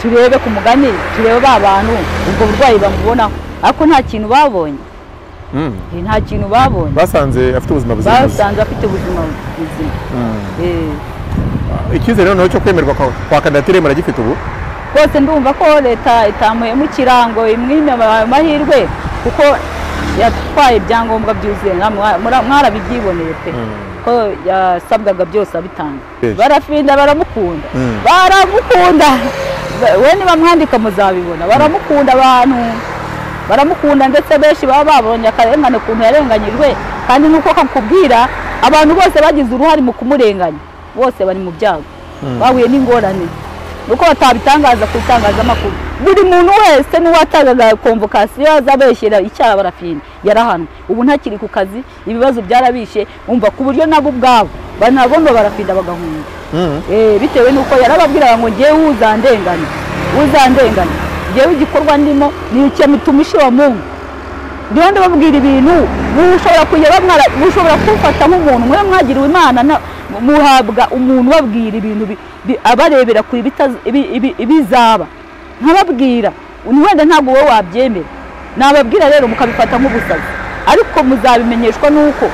turebe ku mugani turebe ba bantu ubwo burwayi bamubonaho ariko nta kintu babonye nta kintu babonye basanze afite ubuzima buzira umuze basanze afite ubuzima buzima Eh, icyizere noneho cyo kwemerwa kwa kwa kandidatire muragifite ubu rwose ndumva ko leta itamuhema ikirango imwime ayo mahirwe kuko yatwaye ibyangombwa byuzuye namwe mwa- mura- mwarabibyiboneye pe ko yasabwaga byose abitanga Yes. barafinda baramukunda Mm. baramukunda Ba- we nibamwandika muzabibona baramukunda abantu baramukunda ndetse benshi baba babonye akarengane ukuntu yarenganyijwe kandi nuko kakubwira abantu bose bagize uruhare mu kumurenganya bose bari mu byago bahuye n'ingorane nuko batabitangaza ku itangazamakuru buri muntu wese n'uwatangaga komvokasiyo azabeshyira icyaha barafinda yarahanwe ubu ntakiri ku kazi ibibazo byarabishe umva ku buryo nabo ubwabo banabomba barafinda bagahunga Eh, bitewe n'uko yarababwiraga ngo ngewe uzandengane uzandengane ngewe igikorwa ndimo ni icyamitumishi wa mungu ndiho ndababwira ibintu mushobora kujya bamwara mushobora kumfata nk'umuntu mwe mwagiriwe imana na- muhabwa umuntu ubabwira ibintu bi- bi- abarebera kure ibitaz- ibi- ibi- ibizaba nkababwira wenda ntabwo wowe wabyemera nababwira rero mukabifata nk'ubusazi ariko muzabimenyeshwa n'uko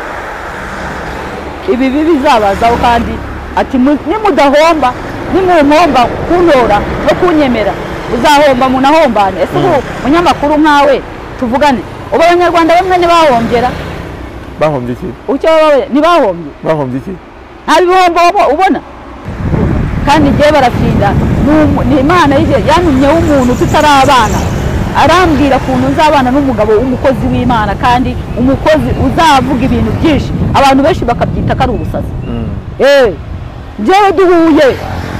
ibibi bizabazaho kandi ati mu- nimudahomba nimumpomba kuntora no kunyemera uzahomba munahombane ese ubu munyamakuru nkawe tuvugane ubu abanyarwanda bamwe ntibahombyera bahombye iki icyo babaye ntibahombye bahombye iki nta bihombo wabo- ubona kandi igihe baratinda ni umu- ni imana y'igihe yantumyeho umuntu tutarabana arambwira ukuntu nzabana n'umugabo w'umukozi w'imana kandi umukozi uzavuga ibintu byinshi abantu benshi bakabyita ko ari ubusazi eee njyewe duhuye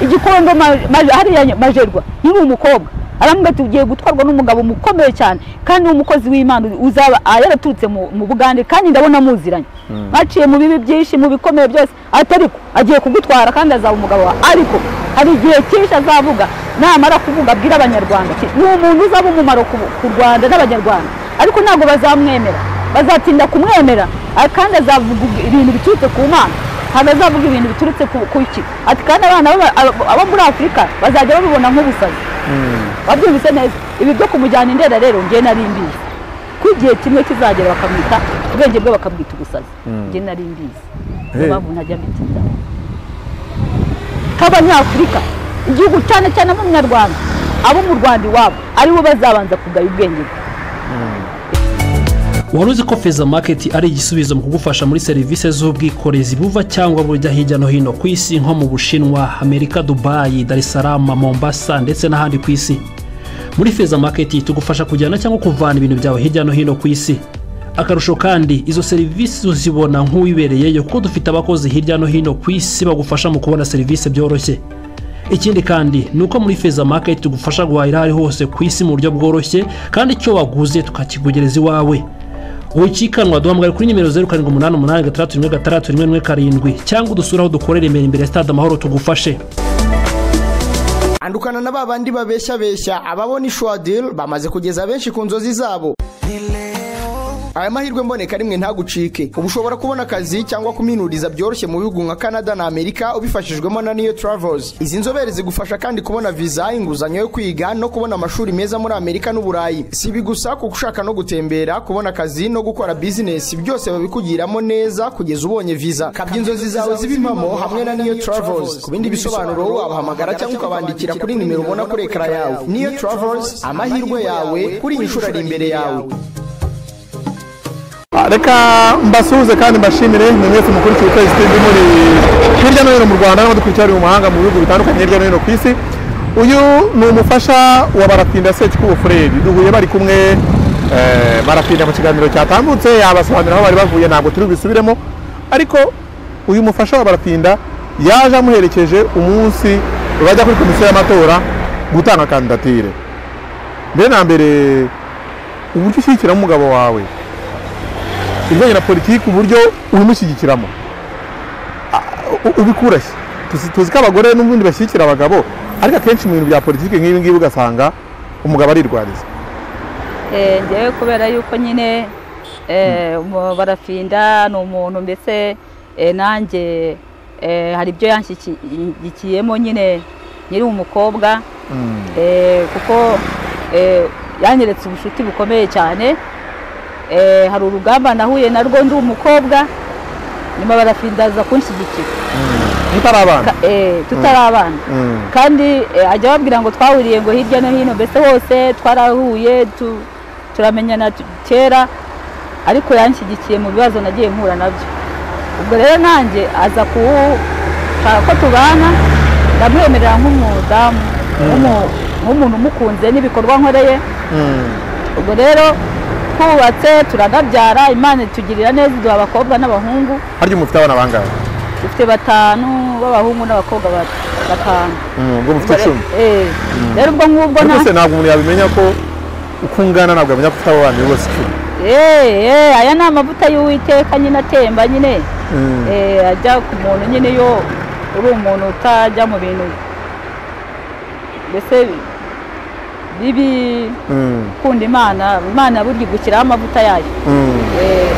igikondo ma- ma- hariya nya- majerwa nkiri umukobwa arambwira ati ugiye gutwarwa n'umugabo mukomeye cyane kandi umukozi w'imana uzaba ah, yaraturutse mu mu bugande kandi ndabona muziranye baciye mu bibi byinshi mu bikomeye byose ati ariko agiye kugutwara kandi azaba umugabo wawe ariko hari igihe cyinshi azavuga namara kuvuga abwira abanyarwanda ati, ni umuntu uzaba umumaro ku ku rwanda n'abanyarwanda ariko ntabwo bazamwemera bazatinda kumwemera ah, kandi azavuga ibintu biturutse ku mana ntabwo azavuga ibintu biturutse ku ku iki ati kandi abana b'aba- abo- abo muri afurika bazajya babibona nk'ubusazi wabyumvise neza ibi byo kumujyana indera rero ngewe nari mbizi ko igihe kimwe kizagera bakamwita ubwenge bwe bakabwita ubusazi ngewe nari mbizi niyo Hey. mpamvu ntajya mbita inzara nk'abanyafurika igihugu cyane cyane ab'umunyarwanda abo mu rwanda iwabo aribo bazabanza kugaya ubwenge bwe wari uzi ko feza maketi ari igisubizo mu kugufasha muri serivisi z'ubwikorezi buva cyangwa bujya hirya no hino ku isi nko mu bushinwa amerika dubayi dar es salaam mombasa ndetse n'ahandi ku isi muri feza maketi tugufasha kujyana cyangwa kuvana ibintu byawe hirya no hino ku isi akarusho kandi izo serivisi uzibona nk'uwibereyeyo kuko dufite abakozi hirya no hino ku isi bagufasha mu kubona serivisi byoroshye ikindi kandi ni uko muri feza maketi tugufasha guhahira aho ari hose ku isi mu buryo bworoshye kandi icyo waguze tukakikugereza iwawe ukikanwa duhamagara kuri nimero zeru karindwi umunani umunani gatandatu rimwe gatandatu rimwe rimwe karindwi cyangwa udusure aho dukorera imbere imbere ya stade amahoro tugufashe andukana na ba bandi babeshyabeshya ababona ishwadil bamaze kugeza benshi ku nzozi zabo aya mahirwe mboneka rimwe ntagucike ubu ushobora kubona akazi cyangwa kuminuriza byoroshye mu bihugu nka canada na amerika ubifashijwemo na niyo travels izi nzobere zigufasha kandi kubona viza inguzanyo yo kwiga no kubona amashuri meza muri amerika n'uburayi si ibi gusa kuko ushaka no gutembera kubona akazi no gukora bizinesi byose babikugiramo neza kugeza ubonye viza kabya inzozi zawe zibe impamo hamwe na niyo travels ku bindi bisobanuro wabahamagara cyangwa ukabandikira kuri nimero ubona kuri ekara yawe niyo travels amahirwe yawe kuri iyi nshuro ari imbere yawe Ah, reka mbasuhuze kandi mbashimire ni mwese mukurikiye ukwezi tv muri hirya no hino mu rwanda n'abadukurikira bari mu mahanga mu bihugu bitandukanye hirya no hino ku isi uyu ni umufasha wa barafinda sekikubo fureri duhuye bari kumwe eh, barafinda mu kiganiro cyatambutse yabasobanurira aho bari bavuye ntabwo turi bisubiremo ariko uyu mufasha wa barafinda yaje amuherekeje umunsi bajya kuri komisiyo y'amatora gutanga kandidatire mbere na mbere uburyo ushyigikira umugabo wawe ibijyanye na politiki uburyo ubimushyigikiramo A- u- ubikurashye Tuzi- tuzi ko abagore n'ubundi bashyigikira abagabo ariko akenshi mu bintu bya politiki nk'ibi ngibi ugasanga umugabo arirwariza Eh, njyewe kubera yuko nyine eh, umu- barafinda ni umuntu mbese eh, nanjye eh, hari ibyo yanshyigikiye- yanshyigikiyemo nyine nkiri umukobwa Eh, kuko eh, yanyeretse ubucuti bukomeye cyane Eh, hari urugamba nahuye narwo ndi umukobwa nyuma barafindaza kunshyigikira mutari abana Ka- eh, tutari abana Mm. kandi eh, ajya ababwira ngo twahuriye ngo hirya no hino mbese hose twarahuye tu- turamenyana tu- kera ariko yanshyigikiye mu bibazo nagiye mpura nabyo ubwo rero nanjye aza kuwushaka ko tubana ndamwemerera nk'umudamu nk'umu- nk'umuntu umukunze n'ibikorwa nkoreye ubwo rero twubatse turanabyara imana itugirira neza iduha abakobwa n'abahungu harya mufite abana bangahe dufite batanu b'abahungu n'abakobwa ba- batanu ubwo mufite icumi Eh, rero ubwo ngubwo ariko nta se ntabwo umuntu yabimenya ko uko ungana ntabwo yamenya ko ufite abo bantu bose icumi Eh, eh, aya ni amavuta y'uwiteka nyine atemba nyine Mm. Eh, ajya ku muntu nyine iyo uri umuntu utajya mu bintu mbese bibi Mm. ukunda imana imana burya igushyiraho amavuta yayo Mm. Eh,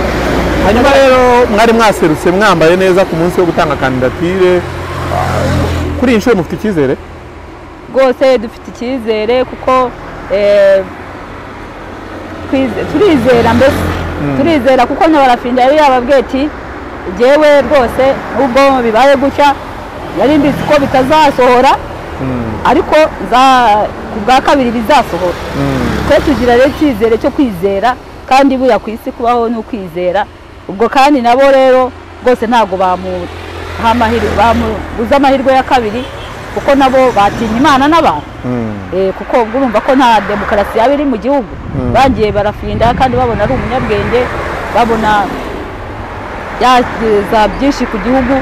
hanyuma rero mwari mwaserutse mwambaye neza ku munsi wo gutanga kandidatire Ah, kuri iyi nshuro mufite icyizere rwose dufite icyizere kuko eh, twize- turizera mbese turizera kuko nyabarafinda yari yababwiye ati jyewe rwose nubwo bibaye gutya yari mbizi ko bitazasohora ariko nza- ku bwa kabiri bizasohora twe tugira rero icyizere cyo kwizera kandi buriya ku isi kubaho ni ukwizera ubwo kandi nabo rero rwose ntabwo bamuha amahirwe bamubuza amahirwe ya kabiri kuko nabo batinya imana n'abantu Eh, kuko ubwo urumva ko nta demokarasi yaba iri mu gihugu bagiye barafinda kandi babona ari umunyabwenge babona yageza byinshi ku gihugu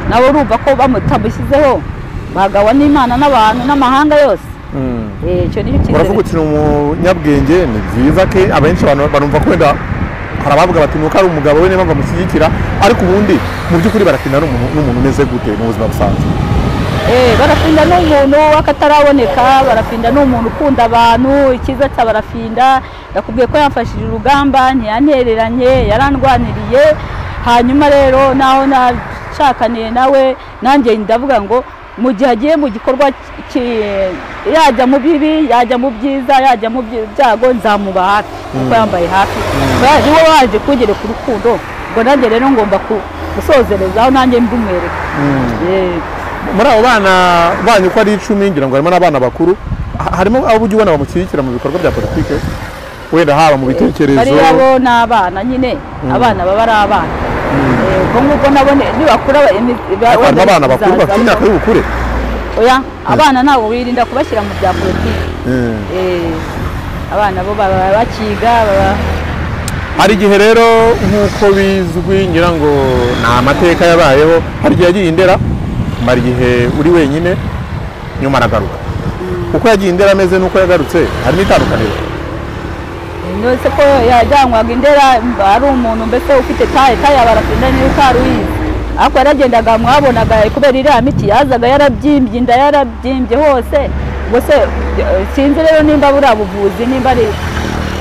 nawe urumva ko bamutamushyizeho bagawa n'imana n'abantu n'amahanga yose Eh, icyo ni uravuga icyizere uti ni umunyabwenge ni byiza ke abenshi abantu barumva ko wenda hari abavuga bati nuko ari umugabo we niyo mpamvu amushyigikira ariko ubundi mu by'ukuri baratinda n'umuntu n'umuntu umeze gute mu buzima busanzwe Eh, barafinda n'umuntu w'akataraboneka barafinda n'umuntu ukunda abantu icyiza cya barafinda nakubwiye ko yamfashije urugamba ntiyantereranye yarandwaniriye hanyuma rero naho nashakaniye nawe nanjye ndavuga ngo mu gihe agiye mu gikorwa ki- yajya mu bibi yajya mu byiza yajya mu byi- byago nzamuba hafi kuko yambaye hafi niwe waje kungereka urukundo ngo nanjye rero ngomba ku- gusozerezaho nanjye mbimwereka Eh, muri abo bana banyu uko ari icumi ngira ngo harimo n'abana bakuru ha- harimo abo ujya ubona bamushyigikira mu bikorwa bya politiki wenda haba mu bitekerezo bariya bo ni abana nyine abana baba ari abana Eh, ubwo ngubwo nabo ni- nibakura ba- imi- ba- harimo wenda abana bakuru bizaza- bafite imyaka y'ubukure Oya, abana ntabwo wirinda kubashyira mu bya politiki Mm. Eh, abana bo baba bakiga baba hari igihe rero nk'uko bizwi ngira ngo ni amateka yabayeho hari igihe yagiye indera mara igihe uri wenyine nyuma aragaruka uko yagiye indera ameze n'uko yagarutse harimo itandukaniro ndetse ko yajyanwaga indera mba ari umuntu mbese ufite taye taye abarafinda niba utari uyizi ariko yaragendaga mwabonaga kubera iriya miti yazaga yarabyimbye inda yarabyimbye hose ubwo se eh, sinzi rero nimba buriya buvuzi nimba ari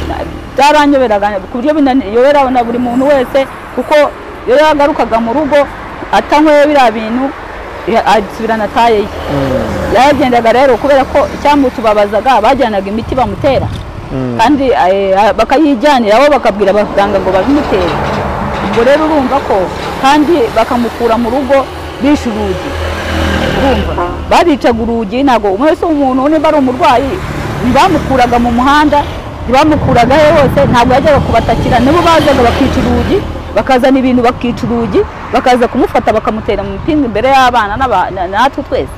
na- byaranyoberaga ku buryo binayobera na buri muntu wese kuko iyo yagarukaga mu rugo atanyweye biriya bintu ya- asubirana taye ye yaragendaga rero kubera ko icyamutubabazaga bajyanaga imiti bamutera kandi eh, bakayijyanira aho bakabwira abaganga ngo babimutere ubwo rero urumva ko kandi bakamukura mu rugo bishe urugi urumva babicaga urugi ntabwo umwe wese umuntu niba ari umurwayi ntibamukuraga mu muhanda ntibamukuraga he hose ntabwo yajyaga kubatakira nibo bazaga bakica urugi bakazana ibintu bakica urugi bakaza kumufata bakamutera mu mipinga imbere y'abana n'aba- na- natwe twese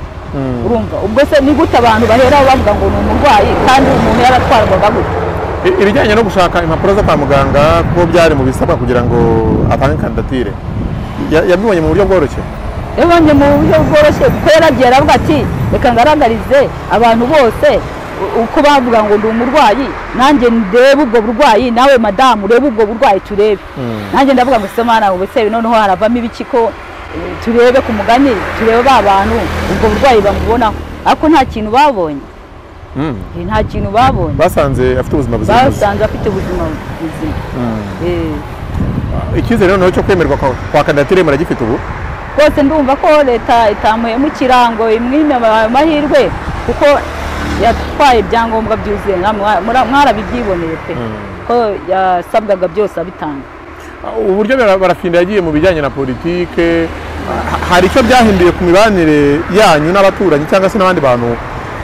urumva ubwo se ni gute abantu baheraho bavuga ngo ni umurwayi kandi umuntu yaratwarwaga gute I- ibijyanye no gushaka impapuro zo kwa muganga kuko byari mu bisabwa kugira ngo atange kandidatire Ya- yabibonye mu buryo bworoshye yabonye mu buryo bworoshye kuko yaragiye aravuga ati reka ngaragarize abantu bose u- uko bavuga ngo ndi umurwayi nanjye ndebe ubwo burwayi nawe madamu urebe ubwo burwayi turebe nanjye ndavuga ngo se mwana ubu se noneho haravamo ibiki ko eh, turebe ku mugani turebe ba bantu ubwo burwayi bamubonaho ariko nta kintu babonye Mm. Eh, nta kintu babonye basanze afite ubuzima buzira umuze basanze afite ubuzima buzima Eh, icyizere noneho cyo kwemerwa kwa kwa kandidatire muragifite ubu rwose ndumva ko leta itamuhemukira ngo imwime amahirwe kuko yatwaye ibyangombwa byuzuye namwe mura- mwarabibyiboneye pe ko yasabwaga byose abitanga uburyo bara- barafinda yagiye mu bijyanye na politike ha- hari icyo byahinduye ku mibanire yanyu n'abaturanyi cyangwa se n'abandi bantu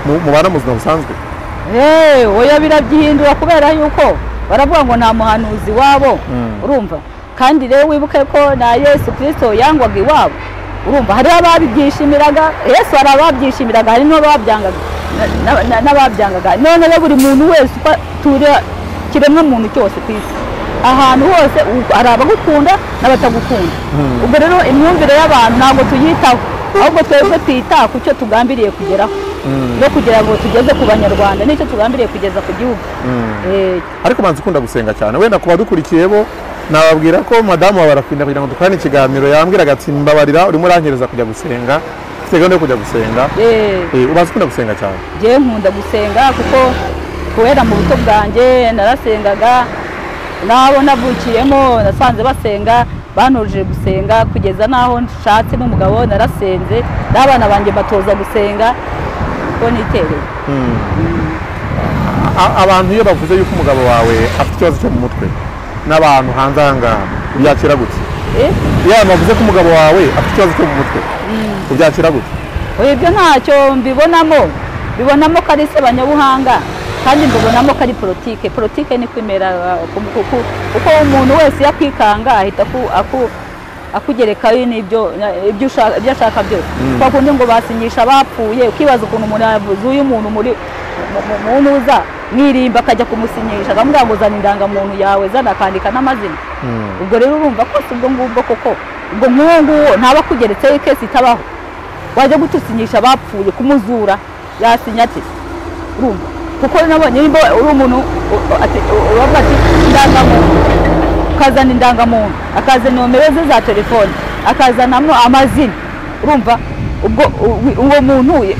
mu- mubana mu buzima busanzwe Hey, oya birabyihindura kubera yuko baravuga ngo nta muhanuzi wabo Mm. urumva kandi rero wibuke ko na yesu kirisito yangwaga iwabo urumva hariho ababyishimiraga yesu hari ababyishimiraga hari n'ababyangaga na- na- n'ababyangaga none rero buri muntu wese uko turi kiremwa muntu cyose ku isi ahantu hose u- hari abagukunda n'abatagukunda ubwo rero imyumvire y'abantu ntabwo tuyitaho ahubwo twebwe twita ku cyo tugambiriye kugeraho no kugira ngo tugeze ku banyarwanda nicyo tugambiriye kugeza ku gihugu Eh, ariko banza ukunda gusenga cyane wenda ku badukurikiye bo nababwira ko madamu wa barafinda kugira ngo dukorane ikiganiro yambwiraga ati mbabarira urimo urankereza kujya gusenga mfite gahunda yo kujya gusenga eh, Eh, ubanza ukunda gusenga cyane njyewe nkunda gusenga kuko kubera mu buto bwanjye narasengaga n'abo navukiyemo nasanze basenga banujije gusenga kugeza n'aho nshatse n'umugabo narasenze n'abana banjye batoza gusenga kuko nitereye A- abantu iyo bavuze yuko umugabo wawe afite ikibazo cyo mu mutwe n'abantu hanze aha ngaha ubyakira gutya Eh, iyo abantu bavuze ko umugabo wawe afite ikibazo cyo mu mutwe ubyakira gutya oya ibyo ntacyo mbibonamo mbibonamo ko ari sebanyabuhanga kandi mbibonamo ko ari politike politike niko imera uh, ku- ku- ku- kuko umuntu wese iyo akwikanga ahita aku- aku- akugerekaho n'ibyo na- ibyo ushaka- ibyo ashaka byose kwa kundi ngo basinyisha abapfuye ukibaza ukuntu umuntu yavuze uyu muntu muri mu- mu- mu ntuza mwirimba akajya kumusinyisha akamubwira ngo zana indangamuntu yawe zana akandika n'amazina ubwo rero urumva ko si ubwo ngubwo koko ubwo nk'uwo nguwo ntaba akugeretseho ikesi itabaho wajya gutusinyisha abapfuye kumuzura yasinya ati urumva kuko nabonye nimba uri umuntu u- u- ati- u- uravuga ati indangamuntu ukazana indangamuntu akazana nomero ze za telefone akazanamo amazina urumva ubwo u- uwo muntu y-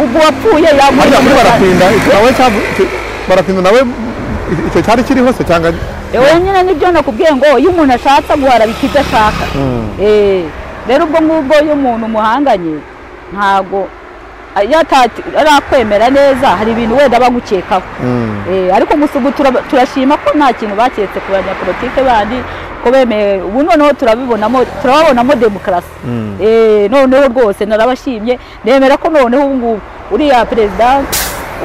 ubwo wapfuye harya kuri yamuri barafinda icyo nawe cyavu- icyo- barafinda nawe i- icyo cyari kiriho se cyangwa Ewe nyine nibyo nakubwiye ngo iyo umuntu ashatse guhara icyo ashaka Eh, rero ubwo ngubwo iyo umuntu umuhanganye ntago a- iyo atati- arakwemera neza hari ibintu wenda bagukekaho Eh, ariko gusa ubu tura- turashima ko nta kintu baketse ku banyapolitike bandi ko bemeye ubu noneho turabibonamo turababonamo demokarasi Eh, noneho rwose narabashimye nemera ko noneho ubu ngubu uriya perezida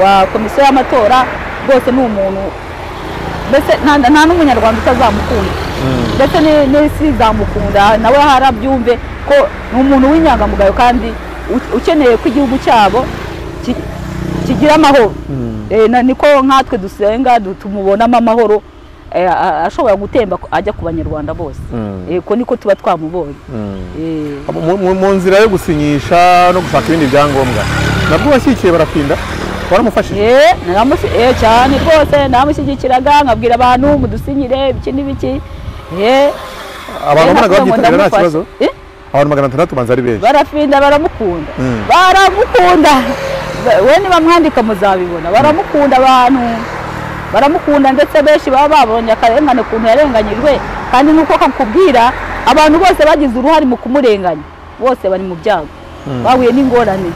wa komisiyo y'amatora rwose ni umuntu mbese nta nta n'umunyarwanda utazamukunda ndetse ni- n'isi izamukunda nawe harabyumve ko ni umuntu w'inyangamugayo kandi u- ukeneye ko igihugu cyabo ki- kigira amahoro Eh, na- niko nkatwe dusenga du- tumubonamo amahoro eh, a- a- ashobora gutemba ku- ajya ku banyarwanda bose Eh, ko niko tuba twamubonye Eh, mu- mu- mu nzira yo gusinyisha no gushaka ibindi byangombwa nabwo washyikiye barafinda waramufashije Eh, naramushi- eh, cyane rwose namushyigikiraga nkabwira abantu mudusinyire ibiki n'ibiki Eh, eh, abantu wabonaga navuga ngo babyitabira nta ndamufasha. kibazo Eh? abantu magana atandatu banza ari benshi barafinda baramukunda Mm. baramukunda Ba- we nibamwandika muzabibona baramukunda abantu baramukunda ndetse benshi baba babonye akarengane ukuntu yarenganyijwe kandi nuko kakubwira abantu bose bagize uruhare mu kumurenganya bose bari mu byago bahuye n'ingorane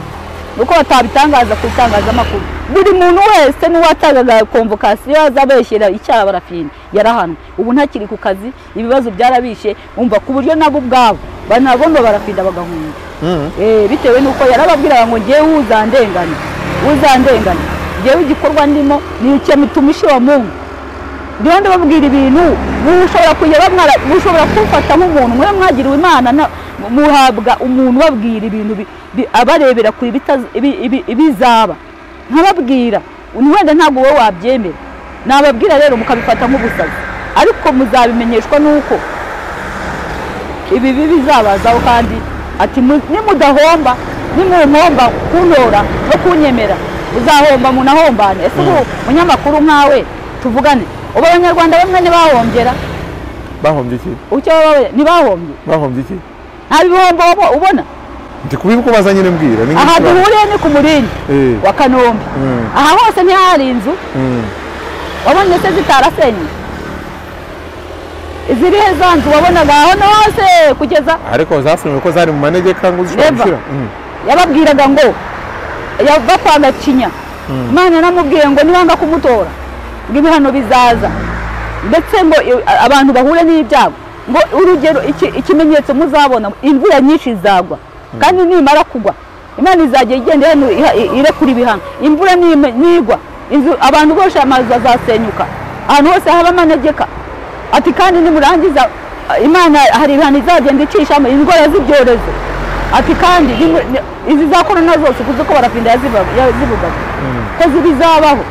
nuko batabitangaza ku itangazamakuru buri muntu wese n'uwatangaga komvokasiyo azabeshyira icyaha barafinda yarahanwe ubu ntakiri ku kazi ibibazo byarabishe umva ku buryo nabo ubwabo banabomba barafinda bagahunga Eh, bitewe n'uko yarababwiraga ngo ngewe uzandengane uzandengane ngewe igikorwa ndimo ni icyamitumishi wa mungu ndiho ndababwira ibintu mushobora kujya bamwara mushobora kumfata nk'umuntu mwe mwagiriwe imana na- muhabwa umuntu ubabwira ibintu bi- bi- abarebera kure ibitaz- ibi- ibi- ibizaba nkababwira ni wenda ntabwo wowe wabyemera nababwira rero mukabifata nk'ubusazi ariko muzabimenyeshwa n'uko ibibi bizabazaho kandi ati mu- nimudahomba nimumpomba kuntora no kunyemera muzahomba munahombane ese ubu munyamakuru nkawe tuvugane ubu abanyarwanda bamwe ntibahombyera bahombye iki icyo baba babaye, ntibahombye bahombye iki nta bihombo wabo- ubona ndi kubikubaza nyine mbwira ni aha nk'iki ba- duhuriye ni ku murindi Eh. wa kanombe Mm. aha hose ntihari inzu Mm. wabonye se zitarasenye iziri he za nzu wabonaga ahantu hose kugeza ariko zasenywe ko zari mu manegeka ngo uzishobora Never. gushyira Mm. yababwiraga ngo yava kwa gacinya imana yaramubwiye ngo nibanga kumutora ngo ibihano bizaza ndetse ngo i- a- abantu bahure n'ibyago ngo urugero iki- ikimenyetso muzabona imvura nyinshi izagwa kandi nimara kugwa imana izajya igenda ihanu- iha- i- irekura ibihano imvura nime- nigwa inzu abantu bose amazu azasenyuka ahantu hose haba amanegeka ati kandi nimurangiza imana hari ibihano izagenda icishamo indwara z'ibyorezo ati kandi nimu- ni- izi za korona zose kuzi ko barafinda yazivuga- yazivugaga ko zibizabaho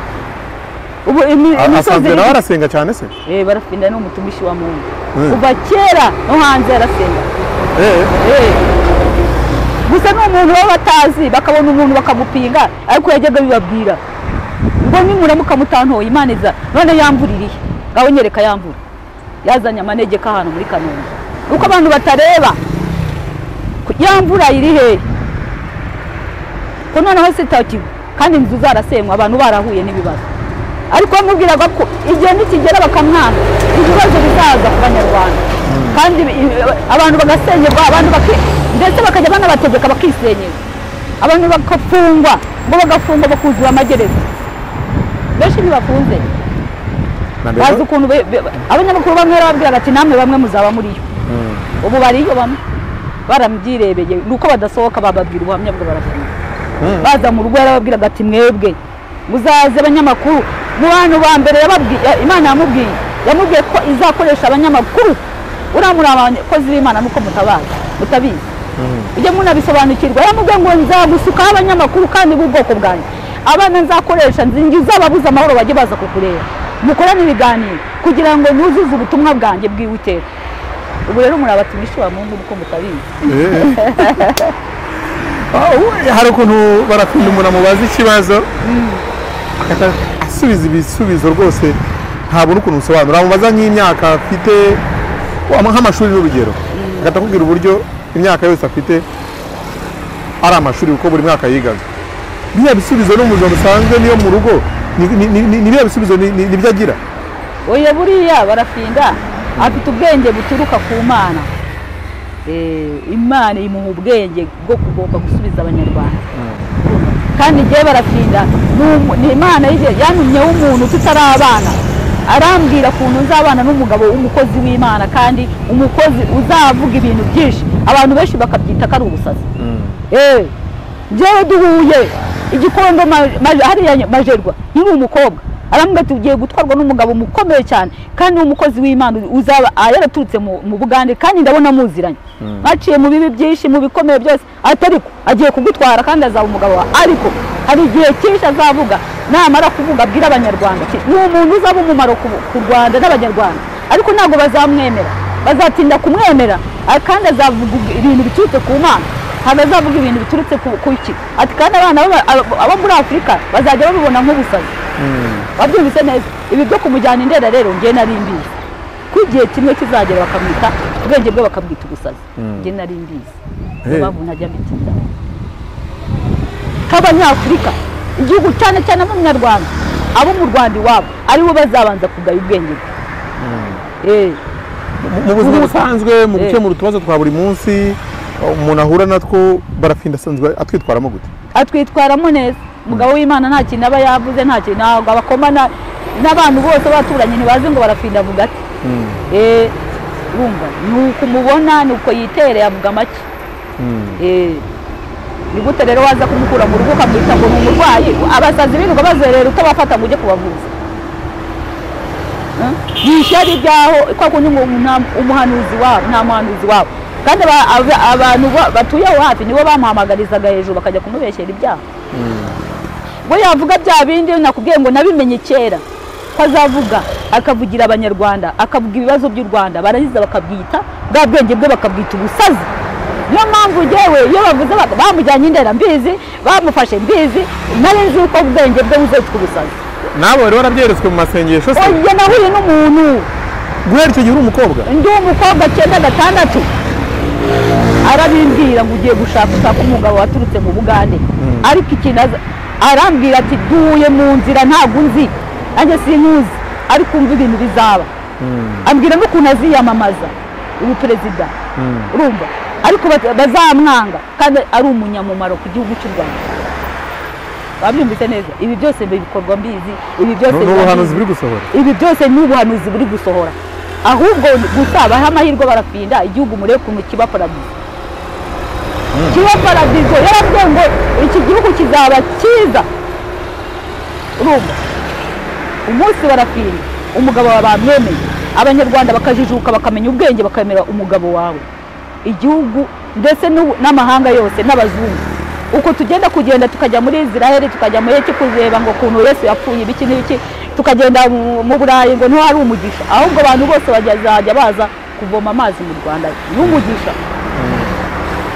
ubu imi- A- imisozi asanzwe nawe n'igi- arasenga cyane se Eh, barafinda ni umutumishi wa mungu Mm. kuva kera no hanze arasenga Eh, Eh. gusa ni umuntu baba batazi bakabona umuntu bakamupinga ariko yajyaga bibabwira ngo nimuramuka mutantoye imana iza none yambuririye ngaho nyereka yambura yazanye amanegeka ahantu muri kanombe uko abantu batareba ko yamvura iri hehe ko noneho sitakiwe kandi inzu zarasenywa abantu barahuye n'ibibazo ariko bamubwiraga ko igihe nikigera bakamwana ibibazo bizaza ku banyarwanda kandi i- abantu bagasenyerwa abantu baki- ndetse bakajya banabategeka bakisenyera abantu bagafungwa ngo bagafungwa bakuzura amagereza benshi ntibafunze na mbere bazi ukuntu be- be- abanyamakuru bamwe barababwiraga ati namwe bamwe muzaba muri yo ubu bariyo bamwe baramubyirebeye ni uko badasohoka bababwira ubuhamya bwo barafunga baza mu rugo yarababwiraga ati mwebwe muzaze abanyamakuru mu bantu ba mbere yababwi- ya- imana yamubwiye yamubwiye ko izakoresha abanyamakuru uriya muri abakozi b'imana nuko mutabazi mutabizi ujye munabisobanukirwa yamubwiye ngo nzagusukaho abanyamakuru kandi b'ubwoko bwanjye abana nzakoresha nzingiza ababuze amahoro bajye baza kukureba mukorane ibiganiro kugira ngo nuzuze ubutumwa bwanjye bw'Iwiteka ubu rero muri abatumishi ba mungu nuko mutabizi Ah, we- hari ukuntu barakunda umuntu amubaza ikibazo agahita asubiza ibisubizo rwose ntabona ukuntu usobanura amubaza nk'imyaka afite wa- nk'amashuri n'urugero agahita akubwira uburyo imyaka yose afite ari amashuri kuko buri mwaka yigaga biriya bisubizo no mu buzima busanzwe niyo mu rugo ni- ni- ni- ni- ni biriya bisubizo ni- ni- nibyo agira oya buriya barafinda afite ubwenge buturuka ku mana Eh, imana imuha ubwenge bwo kugomba gusubiza abanyarwanda kandi njyewe barafinda ni umu- ni imana yige- yantumyeho umuntu tutari abana arambwira ukuntu nzabana n'umugabo w'umukozi w'imana kandi umukozi uzavuga ibintu byinshi abantu benshi bakabyita ko ari ubusazi Eh, njyewe duhuye igikondo ma- ma- hariya nya- majerwa nkiri umukobwa arambwira ati ugiye gutwarwa n'umugabo mukomeye cyane kandi ni umukozi w'imana uzaba ah, yaraturutse mu mu bugande kandi ndabona muziranye baciye mu bibi byinshi mu bikomeye byose ati ariko agiye kugutwara kandi azaba umugabo wawe ariko hari igihe cyinshi azavuga namara kuvuga abwira abanyarwanda ati, ni umuntu uzaba umumaro ku ku rwanda n'abanyarwanda ariko ntabwo bazamwemera bazatinda kumwemera a- kandi azavuga ubwi- ibintu biturutse ku mana ntabwo azavuga ibintu biturutse ku ku iki ati kandi abana b'aba- abo abo muri afurika bazajya babibona nk'ubusazi wabyumvise neza ibi byo kumujyana indera rero njye nari mbizi ko igihe kimwe kizagera bakamwita ubwenge bwe bakabwita ubusazi njye nari mbizi niyo Eh. mpamvu ntajya mbita inzara nk'abanyafurika igihugu cyane cyane ab'umunyarwanda abo mu rwanda iwabo aribo bazabanza kugaya ubwenge bwe Eh. Mu- mu buzima Mu- busanzwe mu Eh. gukemura utubazo twa buri munsi umuntu ahura natwo barafinda asanzwe atwitwaramo gute atwitwaramo neza umugabo w'imana nta kintu aba yavuze nta kintu ntabwo abakoma na- n'abantu bose baturanye ntibazi ngo barafinda avuga ati Eh, urumva ni uko umubona ni uko yitereye avuga make Eh, ni gute rero waza kumukura mu rugo ukamwita ngo ni umurwayi abasazi b'intu ngo bazerera utabafata ngo ujye kubavuza Eh? ni ishyari ryaho kwa kundi ngo nta- umuhanuzi wabo nta muhanuzi wabo kandi aba- aba- abantu ba- batuye aho hafi nibo bamuhamagarizaga hejuru bakajya kumubeshyera ibyaha we yavuga bya bindi nakubwiye ngo nabimenye kera ko azavuga akavugira abanyarwanda akavuga ibibazo by'u rwanda barangiza bakabyita bwa bwenge bwe bakabwita ubusazi niyo mpamvu yewe iyo bavuze bak- bamujyanye indera mbizi bamufashe mbizi nari nzi uko ubwenge bwe buzitwa ubusazi nabo bari warabyeretswe mu masengesho se oya nahuye n'umuntu guhera icyo gihe uri umukobwa ndi umukobwa cyenda gatandatu arabimbwira ngo ugiye gushaka ushaka umugabo waturutse mu bugande ariko ikintu aza- arambwira ati duhuye mu nzira ntabwo unzi nanjye sinkuzi ariko umva ibintu bizaba ambwira n'ukuntu aziyamamaza ubu perezida urumva ariko baz- bazamwanga kandi ari umunyamumaro ku gihugu cy'u rwanda wabyumvise neza ibi byose bikorwa mbizi ibi byose ni biba ubuhanuzi mbizi. buri gusohora ibi byose ni ubuhanuzi buri gusohora ahubwo gusa baha amahirwe barapinda igihugu murebe ukuntu kiba paradizo kiba paradizo yarabwiye ngo iki gihugu kizaba cyiza urumva umunsi barapinda umugabo wawe bamwemeye abanyarwanda bakajijuka bakamenya ubwenge bakamera umugabo wawe igihugu ndetse n'u- n'amahanga yose n'abazungu uko tugenda kugenda tukajya muri israel tukajya muri eki kureba ngo ukuntu yesu yapfuye ibiki n'ibiki tukagenda mu mu burayi ngo ntiwari umugisha ahubwo abantu bose bazajya baza kuvoma amazi mu rwanda n'umugisha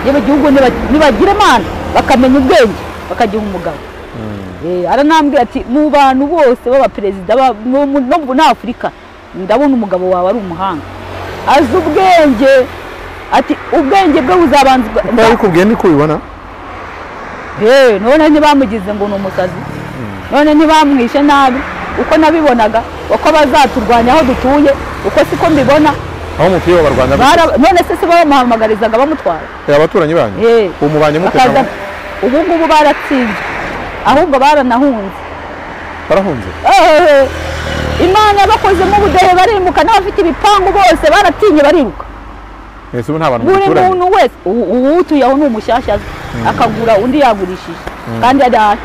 yewe igihugu niba- nibagira imana bakamenya ubwenge bakagiha umugabo Eh, aranambwira ati mu bantu bose b'abaperezida ba- mu- mu- no muri afurika ndabona umugabo wawe ari umuhanga azi ubwenge ati ubwenge bwe buzabanza niba bikubwiye niko ubibona Eh, none ntibamugize ngo ni umusazi none ntibamwishe nabi uko nabibonaga uko bazaturwanya aho dutuye uko siko mbibona aho umupira w'abarwanda Bara- none se si bamuhamagarizaga bamutwara abaturanyi banyu Eh. ubu mubanye mute Bakaza- nabo? ubu ngubu baratsinze ahubwo baranahunze barahunze Eh, imana yabakozemo ubudehe barimuka n'abafite ibipangu bose baratinye bariruka mwese ubu nta bantu buri muturanye muntu wese ubu- uwutuye aho ni umushyashya aza, akagura undi yagurishije kandi adahari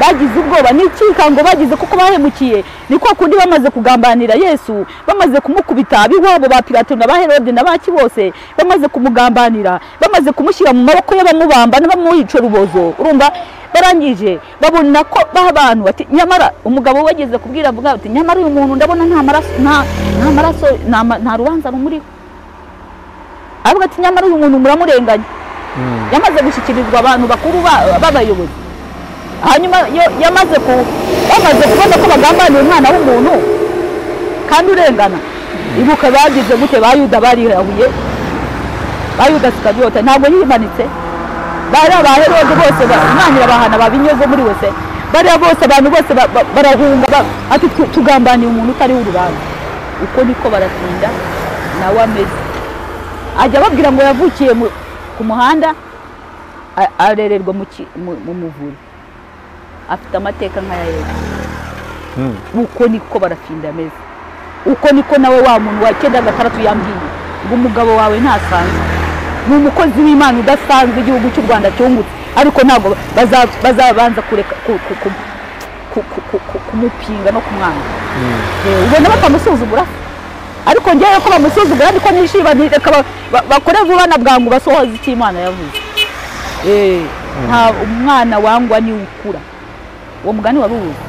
bagize ubwoba n'ikikango bagize kuko bahemukiye ni kwa kundi bamaze kugambanira yesu bamaze kumukubita ab'iwabo ba pilato na ba herode na baki bose bamaze kumugambanira bamaze kumushyira mu maboko ye bamubamba n'abamuhica urubozo urumva barangije babona ko baha abantu bati nyamara umugabo we wageze kubwira avuga ati nyamara uyu muntu ndabona nta maraso nta nta maraso nta ma- nta rubanza rumuriho avuga ati nyamara uyu muntu muramurenganya yamaze gushyikirizwa abantu bakuru ba- b'abayobozi hanyuma yo- yamaze ku bamaze kubona ko bagambaniye umwana w'umuntu kandi urengana ibuka bagize gute ba yuda barirahuye ba yuda sikabiyota ntabwo yimanitse bari aba herode bose umwanyira bahana babinyoze muri wese bariya bose abantu bose ba- ba- barahunga ba- ati "Tu- tugambaniye umuntu utariho urubanza uko niko baratinda nawe ameze ajya ababwira ngo yavukiye mu- ku muhanda a- arererwa mu ki- mu- mu muvure afite amateka nk'aya yesu uko niko barafinda ameze uko niko nawe wa muntu wa cyenda gatandatu yambwiye ngo umugabo wawe ntasanzwe ni umukozi w'imana udasanzwe igihugu cy'u rwanda cyungutse ariko ntabwo baza- bazabanza kureka ku- ku- ku- ku- ku- ku- ku- kumupinga no kumwanga Eh, ubona bakamusuzugura ariko ngewe ko bamusuzugura niko nishima ntireka ba- ba- bakore vuba na bwangu basohoze icyo imana yavuze Eh, nta umwana wangwa niwe ukura uwo mugani wari uwuzi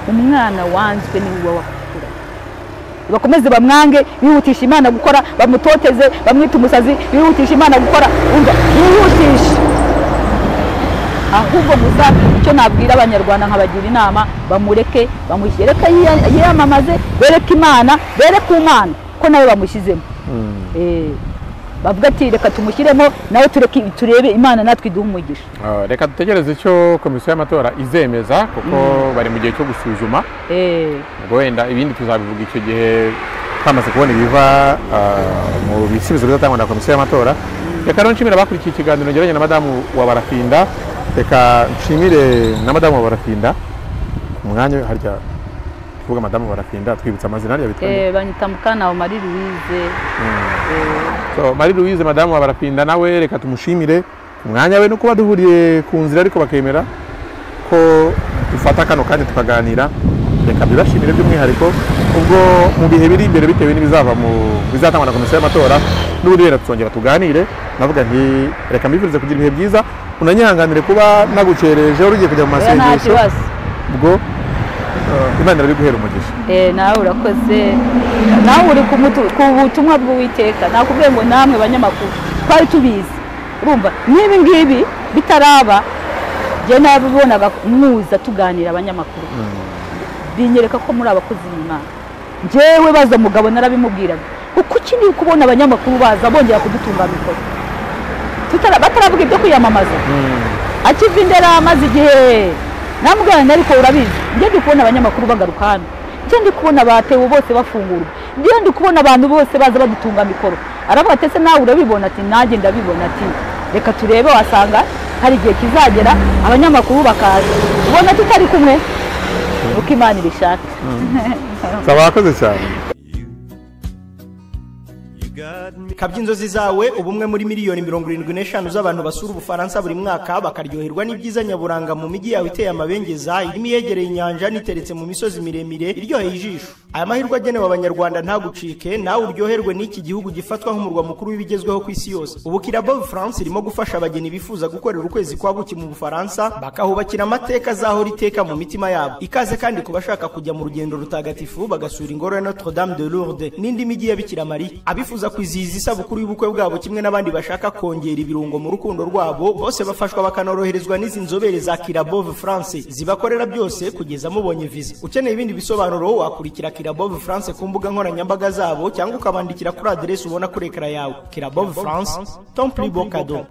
umwana wanzwe niwe uba wakura bakomeze bamwange bihutisha imana gukora bamutoteze bamwite umusazi bihutisha imana gukora umva bihutisha ahubwo gusa icyo nabwira abanyarwanda nkabagira inama bamureke bamushyire ko yiya- yiyamamaze bereke imana bereke umwana ko nawe bamushyizemo Eh, bavuga ati reka tumushyiremo nawe tureke turebe imana natwe iduhe umugisha Ah, reka dutegereze icyo komisiyo y'amatora izemeza kuko bari mu gihe cyo gusuzuma Eh, ubwo wenda ibindi tuzabivuga icyo gihe twamaze kubona ibiva ah, mu bisubizo bizatangwa na komisiyo y'amatora reka rero nshimira abakurikiye ikiganiro ngeranye na madamu wa barafinda reka nshimire na madamu wa barafinda ku mwanya we harya tuvuga madamu wa barafinda twibutsa amazina harya bitwa nde? eh, banyita mukana wa mari louise So, marie louise madamu wa barafinda nawe reka tumushimire ku mwanya we no kuba duhuriye ku nzira ariko bakemera ko dufata kano kanya tukaganira reka bibashimire by'umwihariko ubwo mu bihe biri imbere bitewe n'ibizava mu bizatangwa na komisiyo y'amatora n'ubundi rero tuzongera tuganire navuga nti reka mbifurize kugira ibihe byiza unanyihanganire kuba nagucereje wari ugiye kujya mu oya nta masengesho kibazo ubwo eh, imana irari guhera umugisha Eh, nawe urakoze nawe uri ku mutu- ku butumwa bw'uwiteka nakubwiye ngo namwe banyamakuru twari tubizi urumva n'ibi ngibi bitaraba njye nabibonaga muza tuganira abanyamakuru binyereka ko muri abakozi b'imana njyewe baza mugabo narabimubwiraga uko ukeneye kubona abanyamakuru baza bongera kudutunga mikoro Tutara- bataravuga ibyo kwiyamamaza akiva indera amaze igihe namugana ariko urabizi njye ndi kubona abanyamakuru bagaruka hano njye ndi kubona batewe bose bafungurwa njye ndi kubona abantu bose baza badutunga mikoro aravuga ati ese nawe urabibona ati nanjye ndabibona ati reka turebe wasanga hari igihe kizagera abanyamakuru bakaza ubona tutari kumwe uko imana ibishaka nsaba wakoze cyane kabya inzozi zawe uba umwe muri miliyoni mirongo irindwi n'eshanu z'abantu basura ubufaransa buri mwaka bakaryoherwa n'ibyiza nyaburanga mu mijyi yawe iteye amabengeza irimo iyegereye inyanja n'iteretse mu misozi miremire iryoheye ijisho aya mahirwe agenewe abanyarwanda ntagucike nawe uryoherwe n'iki gihugu gifatwa nk'umurwa mukuru w'ibigezweho ku isi yose ubu kirabo france irimo gufasha abageni bifuza gukorera ukwezi kwa buki mu bufaransa bakahubakira amateka azahora iteka mu mitima yabo ikaze kandi ku bashaka kujya mu rugendo rutagatifu bagasura ingoro ya notre dame de lourdes n'indi mijyi ya bikira mariya abifuza kwizihiza isabukuru y'ubukwe bwabo kimwe n'abandi bashaka kongera ibirungo mu rukundo rwabo bose bafashwa bakanoroherezwa n'izi nzobere za kirabove france zibakorera byose kugeza mubonye viza ukeneye ibindi bisobanuro wakurikira kirabove france ku mbuga nkoranyambaga zabo cyangwa ukabandikira kuri aderesi ubona kuri ekara yawe kirabove france tomplibo kado